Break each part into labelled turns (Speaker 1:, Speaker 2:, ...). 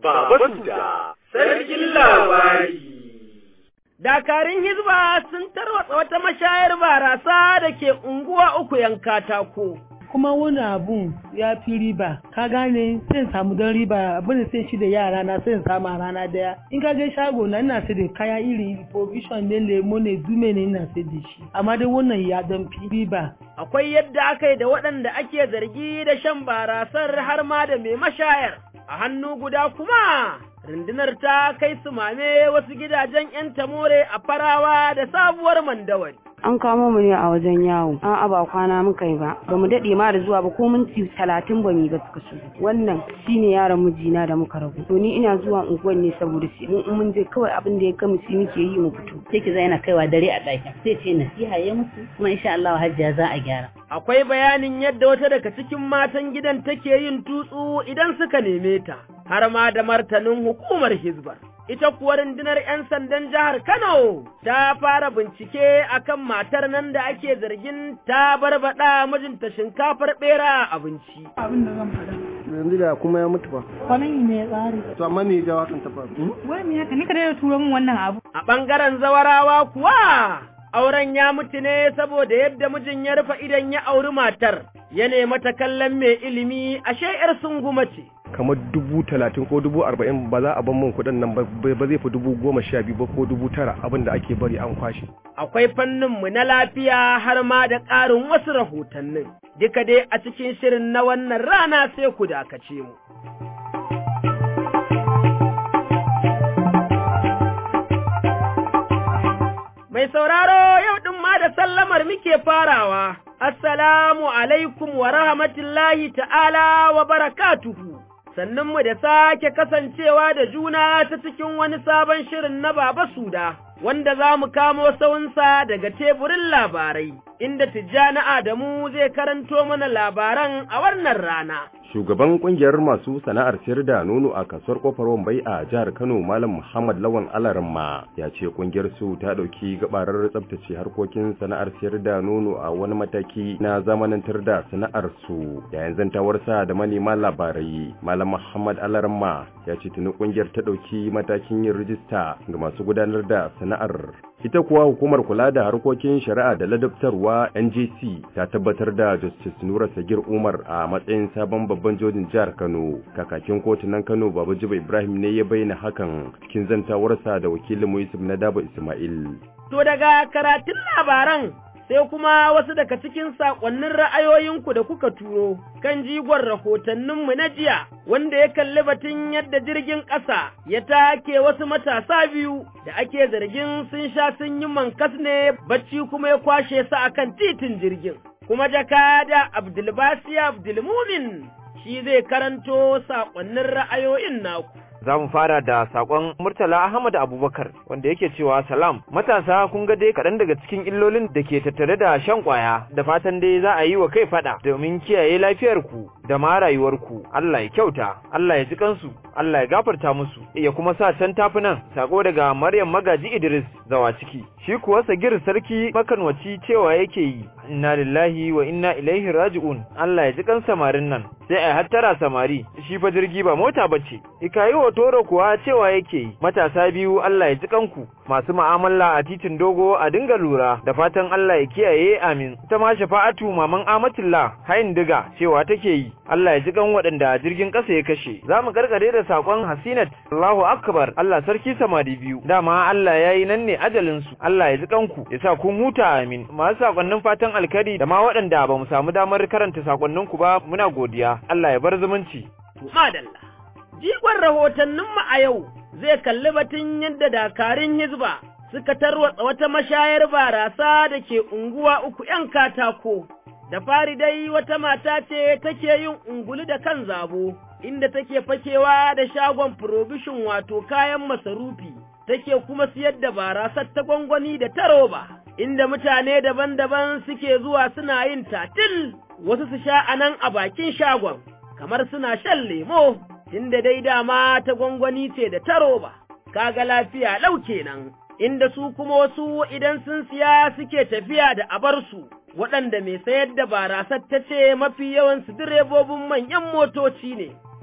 Speaker 1: Baba Suda, sarkin labari.
Speaker 2: Dakarun Hizba sun tarwatsa wata mashayar barasa da ke unguwa uku yan katako.
Speaker 3: kuma wani abun ya fi riba ka gane sai samu don riba abin da sai shi da yara na sai samu a rana daya in ka je shago na ina sai da kaya iri iri provision ne lemo ne dume ne ina sai da shi amma dai wannan ya dan fi riba
Speaker 2: Akwai yadda aka yi da waɗanda ake zargi da shan barasar har ma da mai mashayar. A hannu guda kuma rundunar ta kai su mame wasu gidajen 'yan tamore a farawa da sabuwar mandawari.
Speaker 4: an kamo mu ne a wajen yawo an ba kwana muka yi ba ba mu daɗe ma da zuwa ba ko minti talatin ba mu ba suka shigo wannan shine yaron mijina da muka rabu to ni ina zuwa unguwan ne saboda shi in mun je kawai abin da ya gama shi muke yi mu fito
Speaker 5: sai ki yana kaiwa dare a ɗakin sai ce nasiha ya musu kuma insha Allah hajjiya za a gyara
Speaker 2: Akwai bayanin yadda wata daga cikin matan gidan take yin tutsu idan suka neme ta, har ma da martanin hukumar Hizbar. Ita kuwa rundunar 'yan sandan jihar Kano ta fara bincike akan matar nan da ake zargin ta barbaɗa mijinta shinkafar ɓera a abinci.
Speaker 6: abin da zan faɗa.
Speaker 7: yanzu da kuma ya mutu ba
Speaker 6: Kwanan ne ya tsare.
Speaker 7: to amma me ya jawo hakan ta faru
Speaker 6: Wai me haka ni ka daina turo min wannan abu.
Speaker 2: A ɓangaren zawarawa kuwa, auren ya mutu ne saboda yadda mijin ya rufe idan ya auri matar, ya nema ta kallon mai ilimi ashe ‘yar sunguma ce.
Speaker 8: kamar dubu talatin ko dubu arba'in ba za a ban min kuɗin nan ba ba zai fi dubu goma sha biyu ba ko dubu tara abin da ake bari an kwashe.
Speaker 2: Akwai fanninmu na lafiya har ma da ƙarin wasu rahotannin, duka dai a cikin shirin na wannan rana sai ku dakace mu. Mai sauraro yau ɗin ma da sallamar muke farawa, Assalamu alaikum wa rahmatullahi ta'ala wa barakatuhu. Sannunmu da sake kasancewa da juna ta cikin wani sabon shirin na Baba Suda, wanda za mu kamo saunsa daga teburin labarai, inda Tijjani Adamu zai karanto mana labaran a wannan rana.
Speaker 9: Shugaban kungiyar masu sana'ar sayar da nono a kasuwar kofar Wambai a jihar Kano Malam Muhammad Lawan Alaramma ya ce kungiyar su ta dauki gabarar tsabtace harkokin sana'ar sayar da nono a wani mataki na zamanantar da sana'ar su yayin zantawarsa da manema labarai Malam Muhammad Alaramma ya ce tuni kungiyar ta dauki matakin yin rijista ga masu gudanar da sana'ar ita kuwa hukumar kula da harkokin shari'a da ladabtarwa NJC ta tabbatar da Justice Nura Sagir Umar a matsayin sabon babban jojin jihar Kano kakakin kotunan Kano Baba Jiba Ibrahim ne ya bayyana hakan cikin zantawarsa da wakilin Yusuf Nadaba Ismail
Speaker 2: To daga karatun labaran sai kuma wasu daga cikin saƙonnin ra'ayoyinku da kuka turo kan jigon rahotanninmu na jiya wanda ya kalli batun yadda jirgin ƙasa ya take wasu matasa biyu da ake zargin sun sha sun yi mankas ne bacci kuma ya kwashe su akan titin jirgin. Kuma jakada Abdulbasi Abdulmumin shi zai karanto saƙonnin ra'ayoyin naku.
Speaker 10: za mu fara da sakon Murtala Ahmad Abubakar wanda yake cewa salam matasa kun ga dai kaɗan daga cikin illolin da ke tattare da shan ƙwaya da fatan dai za a yi wa kai faɗa domin kiyaye lafiyarku da ma rayuwarku Allah ya kyauta Allah ya ji kansu Allah ya gafarta musu ya kuma sa can tafi nan sako daga Maryam Magaji Idris zawa ciki shi kuwa Sagir sarki makanwaci cewa yake yi inna lillahi wa inna ilaihi raji'un Allah ya ji kan samarin nan sai ai hattara samari shi fa jirgi ba mota bace ikayi wa toro kuwa cewa yake yi matasa biyu Allah ya ji kanku masu mu'amala a titin dogo a dinga lura da fatan Allah ya kiyaye amin ita ma shafa'atu maman Amatullah hayin diga cewa take yi Allah ya ji kan waɗanda jirgin ƙasa ya kashe za mu karkare da sakon Hasinat Allahu akbar Allah sarki samari biyu dama Allah yayi nan ne ajalin su Allah ya ji kanku ya sa kun huta amin masu sakonnin fatan alkari da ma waɗanda ba mu samu damar karanta sakonninku ba muna godiya Allah ya bar zumunci
Speaker 2: Madalla. Jigon rahotanninmu a yau zai kalli batun yadda dakarun Hizba suka tarwatsa wata mashayar barasa da ke unguwa uku ‘yan katako. Da fari dai wata mata ce take yin ungulu da kan zabo, inda take fakewa da shagon probishin wato kayan masarufi, take kuma siyar da barasar ta gwangwani da ta roba, inda mutane daban-daban suke zuwa suna yin tatil, wasu su sha anan a bakin shagon, kamar suna shan lemo. inda dai dama ta gwangwani ce da taro ba, kaga lafiya lau kenan, inda su kuma wasu idan sun siya suke tafiya da abarsu, waɗanda mai sayar da barasar ta ce mafi yawansu direbobin manyan motoci ne,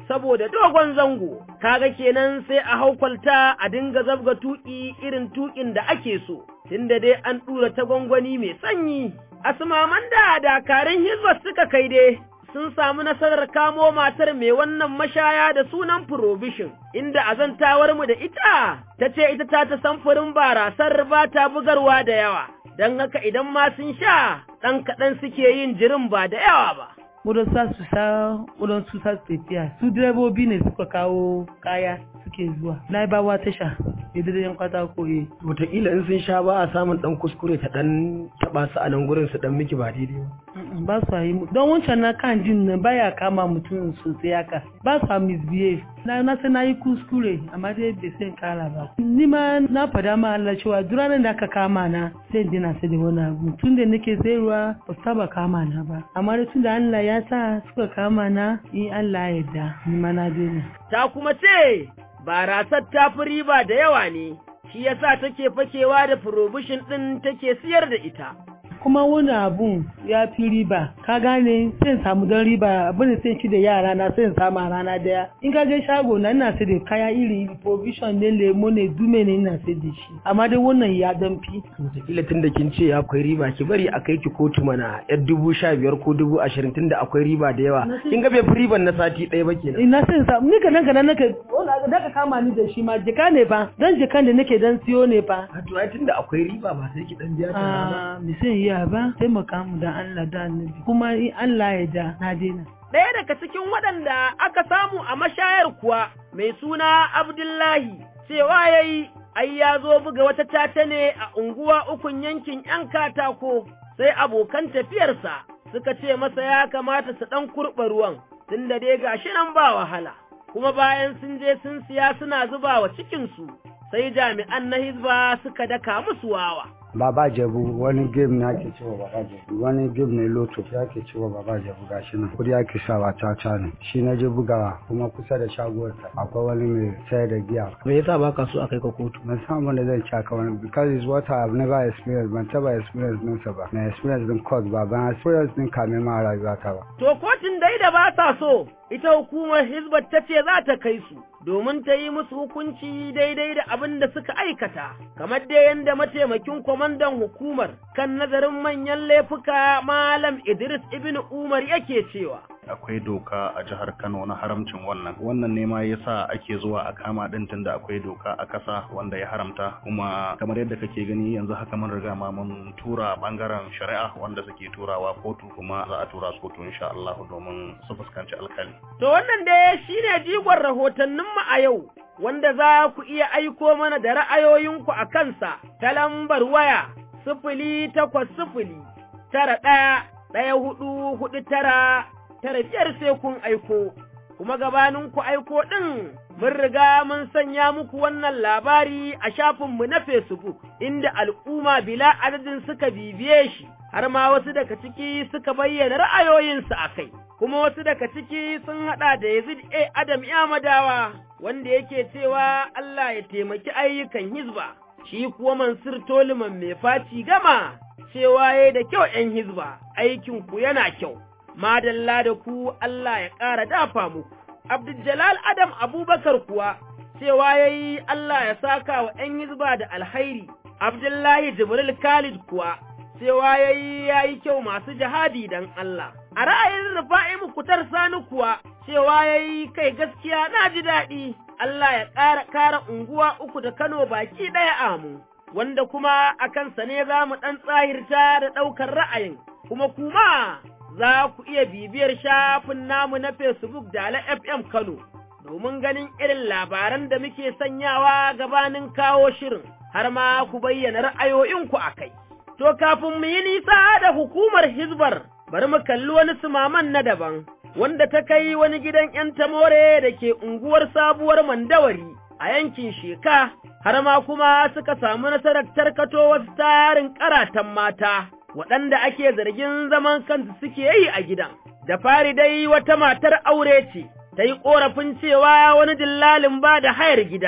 Speaker 2: saboda dogon zango, kaga kenan sai a haukwalta a dinga zabga tuƙi irin tuƙin da ake so, tunda dai an ɗura ta gwangwani mai sanyi. Asmaman da dakarun Hizba suka kai dai sun samu nasarar kamo matar mai wannan mashaya da sunan Provision, inda azantawar mu da ita ta ce ita ta ta samfurin barasar ba ta bugarwa da yawa, don haka idan ma sun sha ɗan kaɗan suke yin jirin ba da yawa ba.
Speaker 3: wurin sa su sa wurin su sa su tafiya su direbobi ne suka kawo kaya suke zuwa na bawa tasha idan kwata ko eh
Speaker 7: wataƙila in sun sha ba a samun ɗan kuskure ta ɗan taɓa su a nan gurin su ɗan miki ba daidai ba
Speaker 3: ba su yi don wancan na kan jin nan baya kama mutum sosai haka ba su misbehave na na sai na yi kuskure amma dai bai sai kara ba ni ma na fada ma Allah cewa duk ranar da aka kama na sai dina sai da wani abu tun da nake sayarwa ba su taba kama na ba amma da tun da Allah ya sa suka kama na in Allah ya yarda ni ma na daina
Speaker 2: Ta kuma ce, barasar ta fi riba da yawa ne, shi yasa take fakewa da provision ɗin take siyar da ita.
Speaker 3: kuma wani abun ya fi riba ka gane sai samu don riba abin da sai ci da yara na sai samu a rana daya in ka je shago na ina sai da kaya iri iri provision ne lemo ne dume ne ina sai da shi amma dai wannan ya dan fi
Speaker 7: wataƙila tun da kin ce akwai riba ki bari a kai ki kotu mana yar dubu sha biyar ko dubu ashirin tun da akwai riba da yawa kin ga bai fi riban na sati ɗaya ba kenan
Speaker 3: ina sai samu ni kanan kanan nake da ka kama ni da shi ma jika ne fa dan jikan da nake dan siyo ne fa
Speaker 7: a to ai tun da akwai riba ba sai ki dan biya ta ba
Speaker 3: a mi sai iya ba taimaka mu da Allah da annabi kuma in Allah ya da na daina
Speaker 2: Ɗaya daga cikin waɗanda aka samu a mashayar kuwa mai suna Abdullahi cewa ya yi ai ya zo buga wata tata ne a unguwa ukun yankin ‘yan katako sai abokan tafiyarsa suka ce masa ya kamata su ɗan kurɓa ruwan tunda dai gashi nan ba wahala kuma bayan sun je sun siya suna zuba wa cikinsu sai jami'an na hizba suka daka musu wawa.
Speaker 11: Baba Jabu wani game na ake cewa Baba Jabu wani game ne loto ya ke cewa Baba Jabu gashi nan kudi ake sawa caca ne shi na je bugawa kuma kusa da shaguwarta akwai wani mai sayar da giya
Speaker 7: me yasa baka so a kai ka kotu
Speaker 11: ban san abin da zan ci aka wani because it's what I have never experienced ban taba experience din sa ba na experience din court ba ban experience din kame ma rayuwa ta ba
Speaker 2: To kotun dai da ba sa so ita hukumar Hizbat ta ce za ta kai su domin ta yi musu hukunci daidai da abin da suka aikata, kamar dai yadda mataimakin kwamandan hukumar kan nazarin manyan laifuka Malam Idris Ibn Umar yake cewa.
Speaker 12: akwai doka a jihar Kano na haramcin wannan wannan ne ma yasa ake zuwa a kama din tunda akwai doka a kasa wanda ya haramta kuma kamar yadda kake gani yanzu haka mun riga ma mun tura bangaren shari'a wanda suke turawa kotu kuma za a tura su kotu insha Allah domin su fuskanci alkali
Speaker 2: To wannan dai shine jigon rahotannin mu a yau wanda za ku iya aiko mana da ra'ayoyinku a kansa ta lambar waya sifili takwas sifili tara ɗaya ɗaya hudu hudu tara tara biyar sai kun aiko, kuma gabanin ku aiko ɗin mun riga mun sanya muku wannan labari a shafinmu na Facebook inda al'umma bila adadin suka bibiye shi, har ma wasu daga ciki suka bayyana ra'ayoyinsu a kai, kuma wasu daga ciki sun haɗa da Yazid A. Adam Yamadawa wanda yake cewa Allah ya taimaki ayyukan hizba, shi kuwa Mansur Toliman mai faci gama cewa ya da kyau ‘yan hizba, aikinku yana kyau. madalla da ku Allah ya ƙara dafa muku. Abdul Adam Abubakar kuwa cewa ya yi Allah ya saka wa ‘yan hizba da alhairi, Abdullahi Jibril Khalid kuwa cewa ya yi ya yi kyau masu jihadi don Allah. A ra'ayin rufa'i mukutar sani kuwa cewa ya yi kai gaskiya na ji daɗi, Allah ya ƙara ƙara unguwa uku da Kano baki ɗaya amu, wanda kuma a kansa ne za mu ɗan tsahirta da ɗaukar ra'ayin, kuma kuma za ku iya bibiyar shafin namu na Facebook da Ala FM Kano domin ganin irin labaran da muke sanyawa gabanin kawo shirin har ma ku bayyana ra'ayoyinku a kai. To kafin mu yi nisa da hukumar Hizbar bari mu kalli wani sumaman na daban wanda ta kai wani gidan ‘yan tamore da ke unguwar sabuwar mandawari a yankin Sheka har ma kuma suka samu nasarar tarkato wasu tarin karatan mata. waɗanda ake zargin zaman kansu suke yi a gidan. Da fari dai wata matar aure ce, ta yi ƙorafin cewa wani dillalin ba da hayar gida,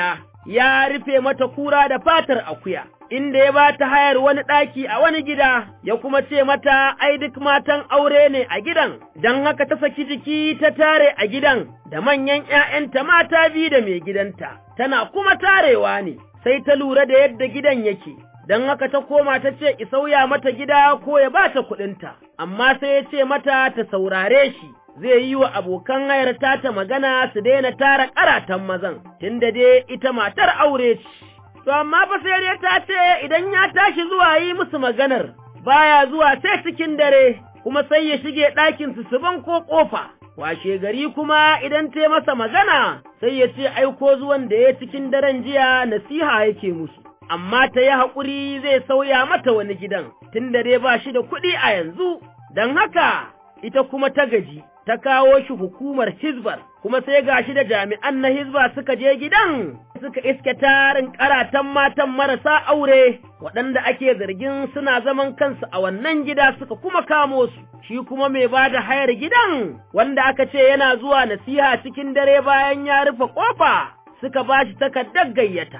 Speaker 2: ya rufe mata kura da fatar akuya, inda ya ba ta hayar wani ɗaki a wani gida, ya kuma ce mata ai duk matan aure ne a gidan, don haka ta saki jiki ta tare a gidan da manyan ‘ya'yanta mata biyu da mai gidanta, tana kuma tarewa ne, sai ta lura da yadda gidan yake. Don haka ta koma ta ce sauya mata gida ko ya ba ta kuɗinta, amma sai ya ce mata ta saurare shi, zai yi wa abokan hayar ta magana su daina tara karatan mazan, tunda dai ita matar aure ce. To amma fa sai dai ta ce idan ya tashi zuwa yi musu maganar, baya zuwa sai cikin dare, kuma sai ya shige ɗakin su su ko ƙofa. Washe gari kuma idan ta masa magana, sai ya ce aiko zuwan da ya cikin daren jiya nasiha yake musu. Amma ta yi haƙuri zai sauya mata wani gidan, tunda dai ba shi da kuɗi a yanzu, don haka ita kuma ta gaji, ta kawo shi hukumar Hizbar, kuma sai gashi da jami'an na Hizba suka je gidan, suka iske tarin karatan matan marasa aure, waɗanda ake zargin suna zaman kansu a wannan gida suka kuma kamo su, shi kuma mai ba da hayar gidan, wanda aka ce yana zuwa nasiha cikin dare bayan ya rufe ƙofa, suka ba shi takardar gayyata.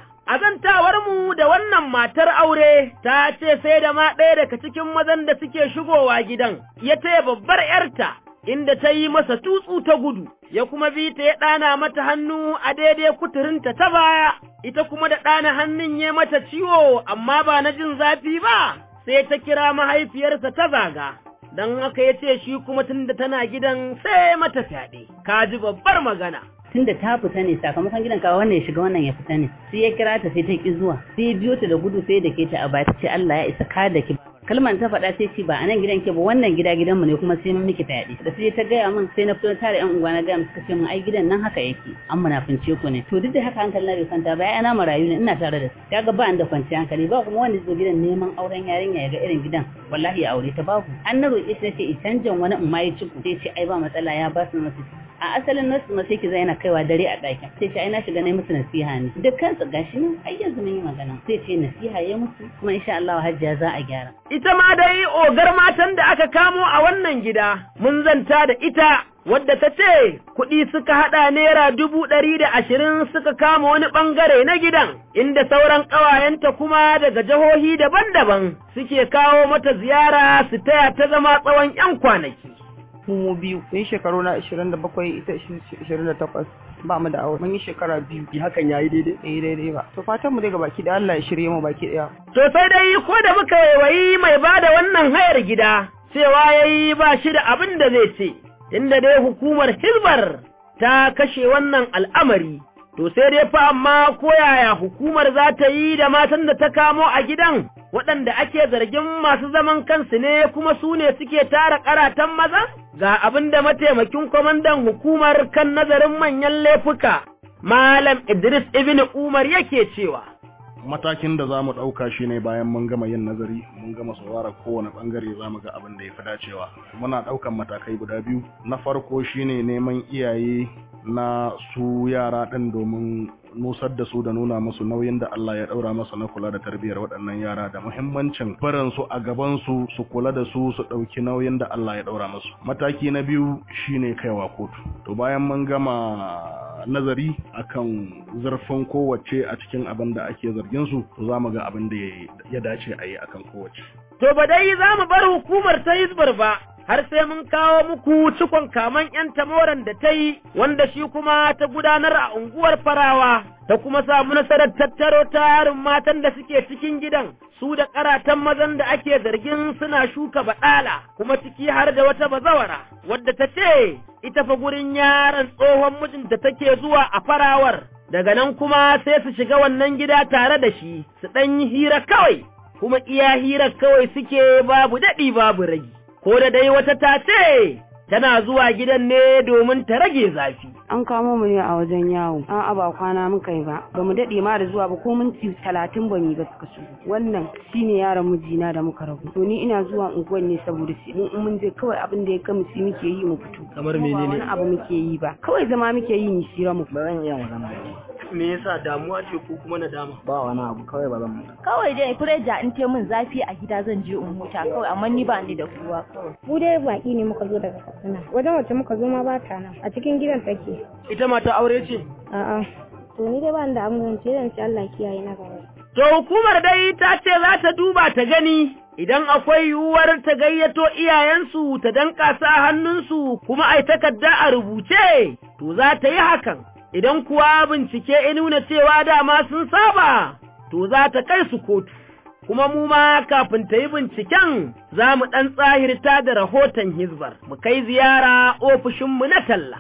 Speaker 2: mu da wannan matar aure ta ce sai da ma ɗaya daga cikin mazan da suke shigowa gidan, ya taya babbar ‘yarta, inda ta yi masa tutsu ta gudu, ya kuma bi ta ya ɗana mata hannu a daidai kuturinta ta baya, ita kuma da ɗana hannun ya mata ciwo amma ba na jin zafi ba, sai ta kira mahaifiyarsa ta zaga. Don haka ya ce shi kuma tunda tana gidan sai mata fyaɗe, ka ji babbar magana.
Speaker 5: tunda ta fita ne sakamakon gidan kawo wannan ya shiga wannan ya fita ne sai ya kira ta sai ta ki zuwa sai ya biyo ta da gudu sai da ke ta a baya ta ce Allah ya isa ka da ki kalman ta faɗa sai ce ba a nan gidan ke ba wannan gida gidanmu ne kuma sai mun miki fyaɗe da sai ta gaya min sai na fito tare yan unguwa na gaya suka ce min ai gidan nan haka yake an munafince ku ne to duk da haka hankali na bai kwanta ba ana marayu ne ina tare da su kaga ba da kwanciyar hankali ba kuma wanda zai gidan neman auren yarinya ya ga irin gidan wallahi ya aure ta babu an na roƙe shi ce i canjan wani in ma ya ciku sai ce ai ba matsala ya ba su masu a asalin nasu ma sai ki zai yana kaiwa dare a ɗakin sai ce ai na shiga na musu nasiha ne dukkan su gashi nan ai yanzu mun yi magana sai ce nasiha ya musu kuma insha Allah hajjia za a gyara
Speaker 2: ita ma dai ogar matan da aka kamo a wannan gida mun zanta da ita wadda ta ce kuɗi suka haɗa naira dubu ɗari da ashirin suka kama wani ɓangare na gidan, inda sauran ƙawayenta kuma daga jihohi daban-daban suke kawo mata ziyara su taya ta zama tsawon ‘yan kwanaki.
Speaker 13: mu biyu mun shekaru na 27 ita 28 ba mu da aure mun yi shekara biyu
Speaker 7: hakan yayi daidai
Speaker 13: eh daidai ba to fatan mu daga baki da Allah ya shirye mu baki daya
Speaker 2: to sai dai ko da muka wayi mai bada wannan hayar gida cewa yayi ba shi da abin da zai ce inda dai hukumar Hilbar ta kashe wannan al'amari to sai dai fa amma ko yaya hukumar za ta yi da matan da ta kamo a gidan waɗanda ake zargin masu zaman kansu ne kuma su ne suke tara karatan maza? Ga abin da mataimakin kwamandan hukumar kan nazarin manyan laifuka, Malam Idris Ibn Umar yake cewa.
Speaker 12: matakin da za mu ɗauka shi ne bayan mun gama yin nazari mun gama saurara kowane ɓangare za mu ga abin da ya fi dacewa muna ɗaukan matakai guda biyu na farko shine neman iyaye na su yara ɗin domin nusar da su da nuna musu nauyin da Allah ya ɗaura masa na kula da tarbiyyar waɗannan yara da muhimmancin barin su a gaban su su kula da su su ɗauki nauyin da Allah ya ɗaura musu mataki na biyu shine kaiwa kotu to bayan mun gama nazari akan zurfin kowace a cikin abin da ake zargin su to za mu ga abin da ya dace a yi akan kowace
Speaker 2: To ba dai za mu bar hukumar ta Hizbar ba, har sai mun kawo muku cikon kaman ‘yan tamoran da ta yi, wanda shi kuma ta gudanar a unguwar farawa, ta kuma samu nasarar tattaro tarin matan da suke cikin gidan, su da karatan mazan da ake zargin suna shuka baɗala, kuma ciki har da wata bazawara, wadda ta ce, ita fa gurin yaron tsohon mijinta take zuwa a farawar, daga nan kuma sai su shiga wannan gida tare da shi, su ɗan yi hira kawai. kuma iya hirar kawai suke babu daɗi babu ragi, ko da dai wata ta ce tana zuwa gidan ne domin ta rage zafi.
Speaker 4: An kamo mu ne a wajen yawo, an aba kwana muka yi ba, ba mu daɗe ma da zuwa ba ko minti talatin ba mu ba suka shigo. Wannan shine yaron mijina da muka rabu. To ni ina zuwa unguwar ne saboda shi mun mun je kawai abin da ya kama shi muke yi mu fito.
Speaker 7: Kamar
Speaker 4: Ba wani
Speaker 7: menene?
Speaker 4: abu muke yi ba, kawai zama muke yi mu shira mu.
Speaker 7: Ba zan iya magana ba. Me yasa damuwa ce ko kuma nadama? Ba wani abu kawai ba zan mutu.
Speaker 6: Kawai dai fureja in te min zafi a gida zan je in huta kawai amma ni ba ni da kowa kawai.
Speaker 14: Mu dai baki ne muka zo daga Katsina. Wajen wacce muka zo ma ba ta nan. A cikin gidan take.
Speaker 7: Ita mata aure ce?
Speaker 14: A'a. to ni dai ba ni da abin ce zan ci Allah kiyaye na gaba
Speaker 2: To hukumar dai ta ce za ta duba ta gani idan akwai yiwuwar ta gayyato iyayensu ta danƙa sa hannunsu kuma ai takarda a rubuce, to za ta yi hakan. Idan kuwa bincike ya nuna cewa dama sun saba, to za ta kai su kotu. Kuma mu ma kafin ta yi binciken za mu ɗan tsahirta da rahoton Hizbar, mu kai ziyara ofishinmu na talla.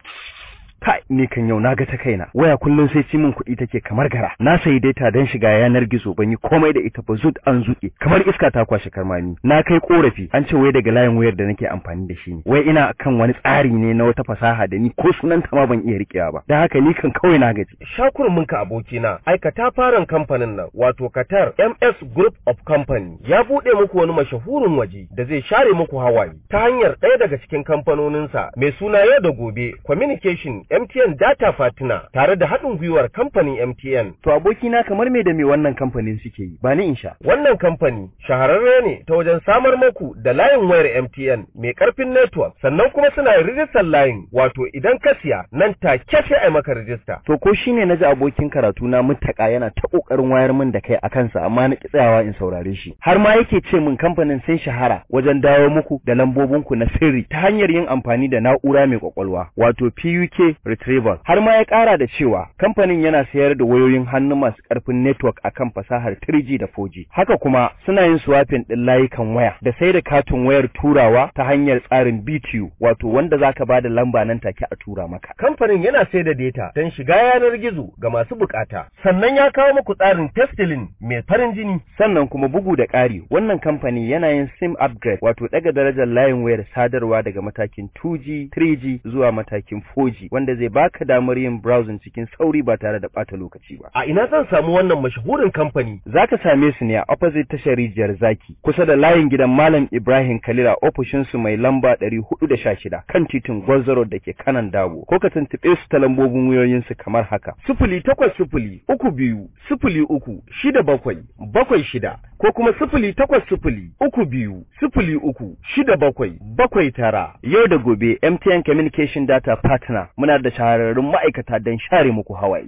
Speaker 15: kai ni kan yau naga ta kaina waya kullum sai ci min kuɗi take kamar gara na sayi data don shiga yanar gizo ban yi komai da ita ba zut an zuke kamar iska ta kwashe karmami na kai korafi an ce wai daga layin wayar da nake amfani da shi ne wai ina kan wani tsari ne na wata fasaha da ni ko sunan ta ma ban iya rikewa ba dan haka ni kan kawai na gaji
Speaker 16: shakurmin ka abokina aikata faran kamfanin nan wato Qatar MS Group of Company ya bude muku wani mashahurin waje da zai share muku hawaye ta hanyar ɗaya daga cikin kamfanoninsa mai suna yau da gobe communication MTN Data Fatina tare da haɗin gwiwar kamfanin MTN.
Speaker 15: To abokina kamar me da me wannan kamfanin suke yi ba ni in sha.
Speaker 16: Wannan kamfani shahararre ne ta wajen samar maku da layin wayar MTN mai ƙarfin network sannan kuma suna yin rijistar layin wato idan ka siya nan take sai a maka rijista.
Speaker 15: To ko shine na ji abokin karatu na mutaka yana ta ƙoƙarin wayar min da kai a kansa amma na ki tsayawa in saurare shi. Har ma yake ce min kamfanin sun shahara wajen dawo muku da lambobinku na sirri ta hanyar yin amfani da na'ura mai kwakwalwa wato PUK retrieval har ma ya kara da cewa kamfanin yana sayar da wayoyin hannu masu karfin network akan fasahar 3G da 4G haka kuma suna yin swapping din layukan waya da sai da katin wayar turawa ta hanyar tsarin BTU wato wanda zaka bada lamba nan take a tura maka
Speaker 16: kamfanin yana sai da data don shiga yanar gizo ga masu bukata sannan ya kawo muku tsarin testilin mai farin jini
Speaker 15: sannan kuma bugu da ƙari wannan kamfani yana yin sim upgrade wato daga darajar layin wayar sadarwa daga matakin 2G 3G zuwa matakin 4G wanda zai baka damar yin browsing cikin sauri ba tare da bata lokaci ba.
Speaker 16: A ina zan samu wannan mashahurin kamfani?
Speaker 15: Zaka same su ne a opposite tashar rijiyar zaki kusa da layin gidan Malam Ibrahim Kalila ofishin su mai lamba 416 kan titin Gwarzaro da ke kanan Dabo ko ka tuntuɓe su ta lambobin wayoyin su kamar haka.
Speaker 16: Sifili takwas sifili uku biyu sifili uku shida bakwai bakwai shida ko kuma sifili takwas sifili uku biyu sifili uku shida bakwai bakwai tara.
Speaker 15: Yau da gobe MTN Communication Data Partner muna da shahararrun ma'aikata don share muku hawaye.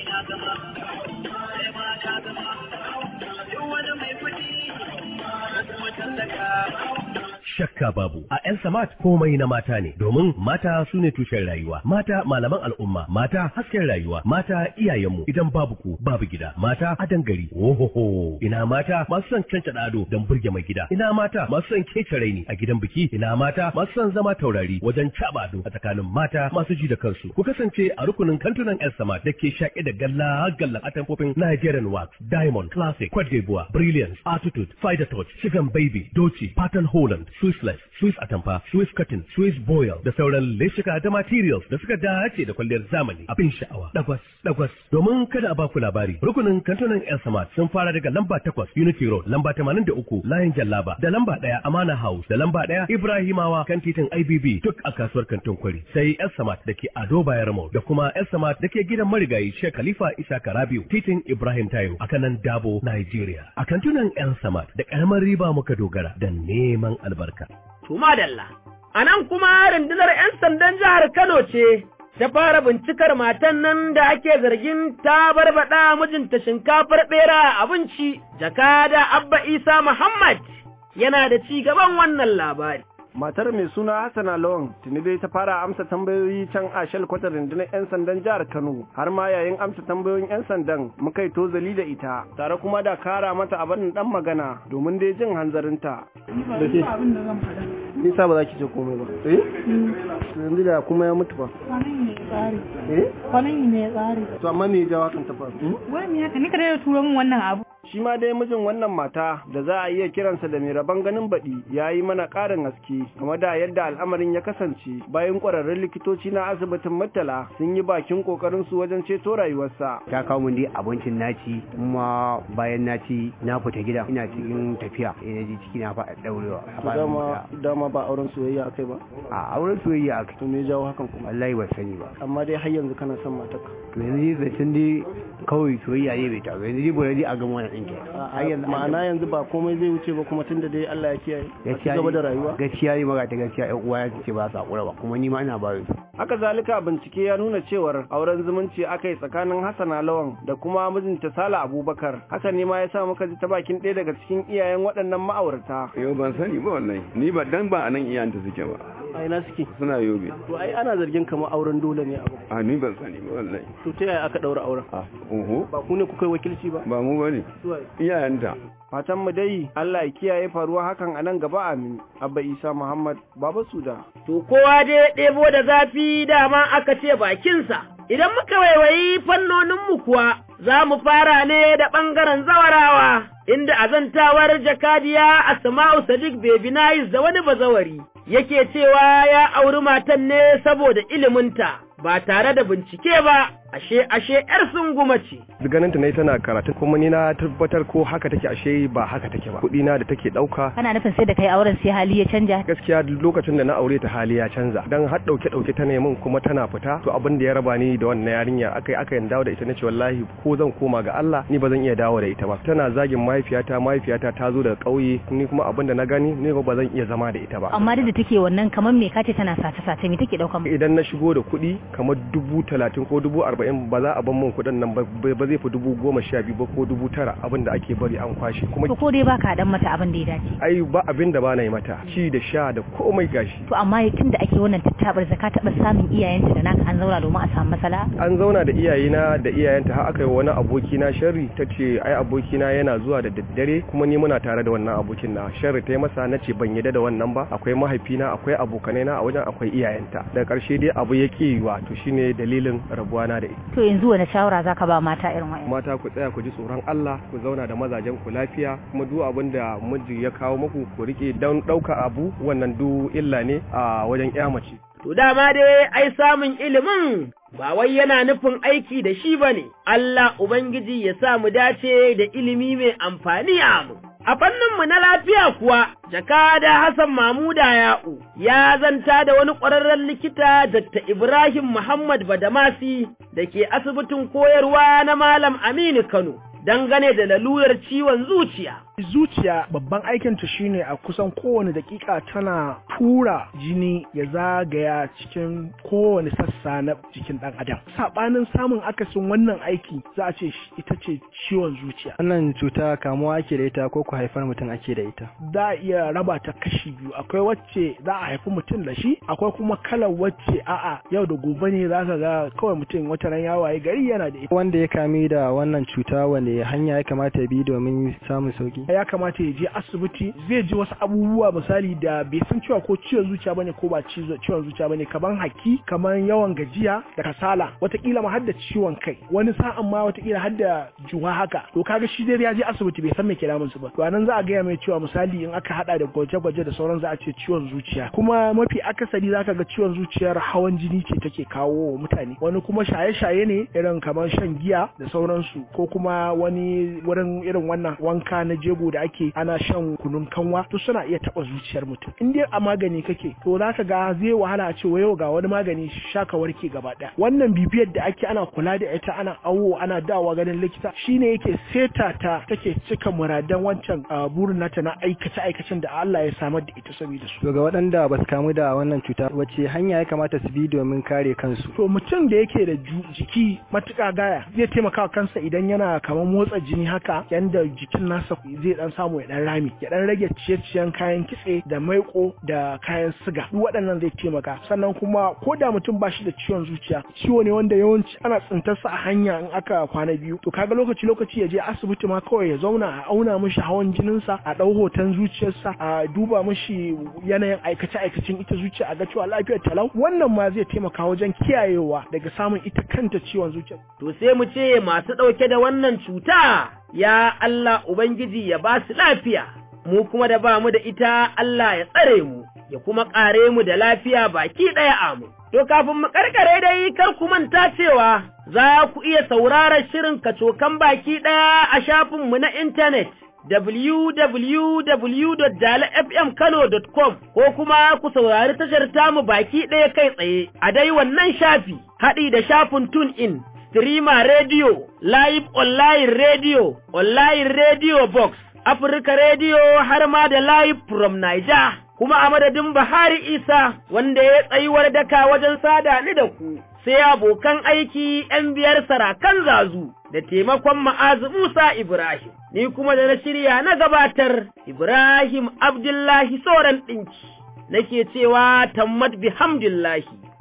Speaker 17: shakka babu a yan samat komai na mata ne domin mata su ne tushen rayuwa mata malaman al'umma mata hasken rayuwa mata iyayenmu idan babu ku babu gida mata adan gari ohoho ina mata masu son cancada ado don burge mai gida ina mata masu son kece raini a gidan biki ina mata masu son zama taurari wajen caba ado a tsakanin mata masu ji da kansu ku kasance a rukunin kantunan yan samat da ke shaƙe da galla galla atamfofin Nigerian wax diamond classic Cote d'Ivoire brilliance attitude fighter touch chicken baby doci pattern holland Swissless, Swiss Atamfa, Swiss Cotton, Swiss Boil da sauran leshika da materials da suka dace da kwalliyar zamani abin sha'awa. Dagwas, dagwas. Domin kada a baku labari, rukunin kantunan El Samad sun fara daga lamba takwas Unity Road, lamba tamanin da uku Layin Jallaba, da lamba ɗaya Amana House, da lamba ɗaya Ibrahimawa kan titin IBB duk a kasuwar kantin kwari. Sai El Samad da ke Ado Bayar Mall da kuma El Samad da ke gidan marigayi Sheikh Khalifa Isa Karabiu, titin Ibrahim Tayo a kanan Dabo, Nigeria. A kantunan El Samad da ƙaramar riba muka dogara da neman albarka.
Speaker 2: To madalla, a nan kuma rundunar ‘yan sandan jihar Kano ce ta fara bincikar matan nan da ake zargin ta barbaɗa mijinta shinkafar ɓera a abinci, jakada Abba Isa Muhammad yana da ci gaban wannan labari.
Speaker 7: matar mai suna Hassana Lawan tuni dai ta fara amsa tambayoyi can a shalkwatar rundunar 'yan sandan jihar Kano har ma yayin amsa tambayoyin 'yan sandan muka yi tozali da ita tare kuma da kara mata abin dan magana domin dai jin hanzarinta. Da ke nisa ba za ki ce komai ba. Eh? Yanzu da kuma ya mutu ba.
Speaker 18: Kwanan ne ya tsari.
Speaker 7: Eh?
Speaker 18: Kwanan ne ya tsari.
Speaker 7: To amma me ya jawo hakan ta faru?
Speaker 18: Wani haka ni ka da turo min wannan abu.
Speaker 7: Shi ma dai mijin wannan mata da za a iya kiransa da mai rabon ganin baɗi ya yi mana ƙarin haske game da yadda al'amarin ya kasance bayan ƙwararrun likitoci na asibitin Murtala sun yi bakin ƙoƙarin su wajen ceto rayuwarsa.
Speaker 19: Ta kawo min dai abincin naci kuma bayan naci na fita gida ina cikin tafiya ina ji ciki na faɗa daurewa.
Speaker 7: Dama dama ba auren soyayya akai ba?
Speaker 19: A auren soyayya akai.
Speaker 7: To me ya jawo hakan kuma?
Speaker 19: Wallahi ban sani ba.
Speaker 7: Amma dai har yanzu kana son matarka.
Speaker 19: to yanzu dai zancen dai kawai soyayya ne bai taso yanzu dai bari dai a gama wannan ɗinki
Speaker 7: har yanzu ma'ana yanzu ba komai zai wuce ba kuma tunda dai Allah ya kiyaye
Speaker 19: gaskiya
Speaker 7: gaba da rayuwa
Speaker 19: gaskiya ne maga ta gaskiya ƴan uwa ya ce ba su hakura ba kuma ni ma ina ba su
Speaker 7: haka zalika bincike ya nuna cewar auren zumunci aka yi tsakanin Hassana Lawan da kuma mijinta Sala Abubakar haka ne ma ya sa muka ji ta bakin ɗaya daga cikin iyayen waɗannan ma'aurata
Speaker 20: yau ban sani ba wallahi ni ba dan ba anan iyayenta suke ba
Speaker 7: a ina suke
Speaker 20: suna yobe
Speaker 7: to ai ana zargin kamar auren dole ne abu
Speaker 20: a ni ban sani ba wallahi
Speaker 7: to ta yaya aka daura auren
Speaker 20: a oho
Speaker 7: ba ku ne kuka yi wakilci ba
Speaker 20: ba mu bane iyayenta
Speaker 7: fatan mu dai Allah ya kiyaye faruwa hakan a nan gaba amin abba isa muhammad baba suda
Speaker 2: to kowa dai ya ɗebo da zafi dama aka ce bakinsa idan muka waiwayi fannoninmu kuwa za mu fara ne da ɓangaren zawarawa inda azantawar jakadiya Asma'u Sadiq Bebinayis da wani bazawari yake cewa ya auri matan ne saboda iliminta ba tare da bincike ba ashe ashe yar sunguma ce
Speaker 8: ganin ta ne tana karatu kuma ni na tabbatar ko haka take ashe ba haka take ba kuɗi na da take ɗauka
Speaker 6: kana nufin sai da kai auren sai hali ya canja
Speaker 8: gaskiya lokacin da na aure ta hali ya canza dan har dauke dauke ta min kuma tana fita to abin da ya raba ni da wannan yarinya akai aka yin dawo da ita nace wallahi ko zan koma ga Allah ni ba zan iya dawo da ita ba tana zagin mahaifiyata mahaifiyata ta zo daga ƙauye ni kuma abin da na gani ni ba zan iya zama da ita ba
Speaker 6: amma duk da take wannan kamar me kace tana sace sace me take dauka
Speaker 8: idan na shigo da kuɗi kamar dubu talatin ko dubu arba'in ba za a ban mun kuɗin nan ba zai fi dubu goma sha biyu ba ko dubu tara abin da ake bari an kwashe kuma
Speaker 6: to ko dai baka dan mata abin da ya dace
Speaker 8: ai ba abin da ba na yi mata ci da sha da komai gashi
Speaker 6: to amma tun da ake wannan tattabar zaka taɓa samun iyayenta da naka an zauna domin a samu masala
Speaker 8: an zauna da iyayena da iyayenta har aka yi wani aboki na sharri ta ce ai aboki na yana zuwa da daddare kuma ni muna tare da wannan abokin na sharri ta yi masa na ce ban yadda da wannan ba akwai mahaifina akwai abokanai na a wajen akwai iyayenta daga ƙarshe dai abu ya ƙi yiwa to shine dalilin rabuwa na da ita
Speaker 6: to yanzu wani shawara zaka ba mata irin wa'in
Speaker 8: mata ku tsaya ku ji tsoron Allah ku zauna da mazajen ku lafiya kuma duk abin da miji ya kawo muku ku rike don ɗauka abu wannan du illa ne a wajen ƴa mace
Speaker 2: To dama dai ai samun ilimin ba wai yana nufin aiki da shi ba ne, Allah Ubangiji ya sa mu dace da ilimi mai amfani a mu. A fanninmu na lafiya kuwa, jakada Hassan Mamuda Ya'u ya zanta da wani ƙwararren likita Dr. Ibrahim Muhammad Badamasi da ke asibitin koyarwa na Malam Aminu Kano. dangane da lalurar ciwon zuciya.
Speaker 21: Zuciya babban aikinta shine a kusan kowane dakika tana tura jini ya zagaya cikin kowane sassa na jikin ɗan adam. Saɓanin samun akasin wannan aiki za a ce ita ce ciwon zuciya.
Speaker 22: Wannan cuta kamuwa ake da ita ko ku haifar mutum ake da ita?
Speaker 21: Za a iya raba ta kashi biyu akwai wacce za a haifi mutum da shi akwai kuma kalar wacce a'a yau da gobe ne za ka ga kawai mutum wata ran ya waye gari yana da ita.
Speaker 22: Wanda ya kami da wannan cuta wanda hanya ya kamata ya bi domin samun sauki
Speaker 21: ya kamata ya je asibiti zai ji wasu abubuwa misali da bai san cewa ko ciwon zuciya bane ko ba ciwon zuciya bane kaman haki kaman yawan gajiya da kasala watakila ma har da ciwon kai wani sa'an ma watakila har da juwa haka to kaga shi dai ya je asibiti bai san me ke damun su ba to anan za a gaya mai cewa misali in aka hada da gwaje-gwaje da sauran za a ce ciwon zuciya kuma mafi akasari zaka ga ciwon zuciyar hawan jini ce take kawo wa mutane wani kuma shaye-shaye ne irin kamar shan giya da sauransu ko kuma wani wurin irin wannan wanka na jego da ake ana shan kunun kanwa to suna iya taba zuciyar mutum in dai a magani kake to zaka ga zai wahala a ce yau ga wani magani shaka warke gaba daya wannan bibiyar da ake ana kula da ita ana awo ana dawa ganin likita shine yake seta ta take cika muradan wancan burin nata na aikace aikacen da Allah ya samar da ita saboda su
Speaker 22: to ga waɗanda ba su kamu da wannan cuta wace hanya ya kamata su bi domin kare kansu
Speaker 21: to mutum da yake da jiki matuƙa gaya zai taimaka kansa idan yana kamar motsa jini haka yanda jikin nasa zai dan samu ya dan rami ya dan rage ciye-ciyen kayan kitse da maiko da kayan siga duk waɗannan zai taimaka sannan kuma ko da mutum ba shi da ciwon zuciya ciwo ne wanda yawanci ana tsintarsa a hanya in aka kwana biyu to kaga lokaci lokaci ya je asibiti ma kawai ya zauna a auna mishi hawan jininsa a ɗau hoton zuciyarsa a duba mishi yanayin aikace aikacin ita zuciya a ga cewa lafiyar talau wannan ma zai taimaka wajen kiyayewa daga samun ita kanta ciwon zuciya
Speaker 2: to sai mu ce masu ɗauke da wannan cuta ya Allah Ubangiji ya ba su lafiya, mu kuma da ba mu da ita Allah ya tsare mu, ya kuma ƙare mu da lafiya baki ɗaya amu. To kafin mu ƙarƙare dai kar ku manta cewa za ku iya sauraron shirin kacokan baki ɗaya a shafinmu na intanet. www.dalafmkano.com ko kuma ku saurari tashar tamu baki ɗaya kai tsaye a dai wannan shafi haɗi da shafin tune in Streamer Radio, Live Online Radio, Online Radio Box, Africa Radio har ma da Live from Niger. Kuma a madadin Bahari Isa wanda ya tsayuwar daka wajen sada ni da ku, sai abokan aiki ‘yan biyar sarakan zazu da taimakon ma'azu Musa Ibrahim. Ni kuma da na shirya na gabatar Ibrahim Abdullahi Soran ɗinki, nake cewa tammat bihamdillahi.